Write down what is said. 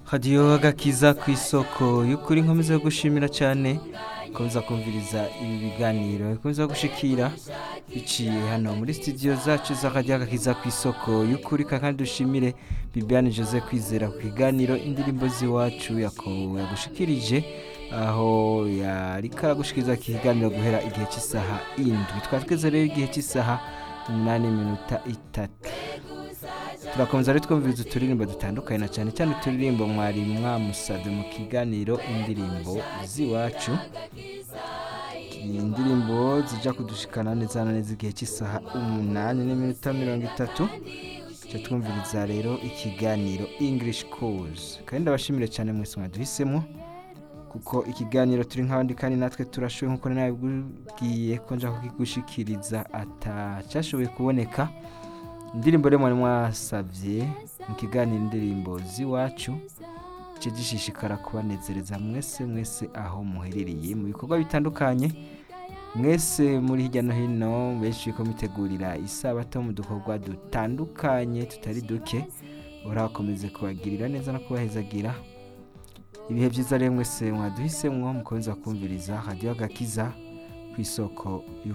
radiyo agakiza ku isoko y'ukuri nkomeza gushimira cyane komeza kumviriza ibi biganiro bikomeza gushikira biciye hano muri studio zacu za radiyo agakiza ku isoko y'ukuri kandi dushimire bibiane jose kwizera ku kiganiro indirimbo z'iwacu yakobo yagushikirije aho yari karagushikiriza iki kiganiro guhera igihe cy'isaha indwi twari tweze rero igihe cy'isaha umunani minota itatu turakomeza rero twumviriza uturirimbo dutandukanye na cyane cyane uturirimbo mwari mwamusabye mu kiganiro indirimbo z'iwacu indirimbo zijya kudushikana neza na neza igihe cy'isaha umunani n'iminota mirongo itatu tujya twumviriza rero ikiganiro english course kandi ndabashimire cyane mwese mwaduhisemo kuko ikiganiro turi nk'abandi kandi natwe turashoboye nk'uko nabibwiye ko nja kukigushikiriza atacyashoboye kuboneka indirimbo rero mwari mwasabye mu kiganiro indirimbo z'iwacu cyo gishishikara kubanezereza mwese mwese aho muherereye mu bikorwa bitandukanye mwese muri hirya no hino benshi ko mitegurira isabato mu dukorwa dutandukanye tutari duke urakomeze kubagirira neza no kubahezagira ibihe byiza rero mwese mwaduhisemwo mukomeza kumviriza radiyo agakiza ku isoko y'ukuri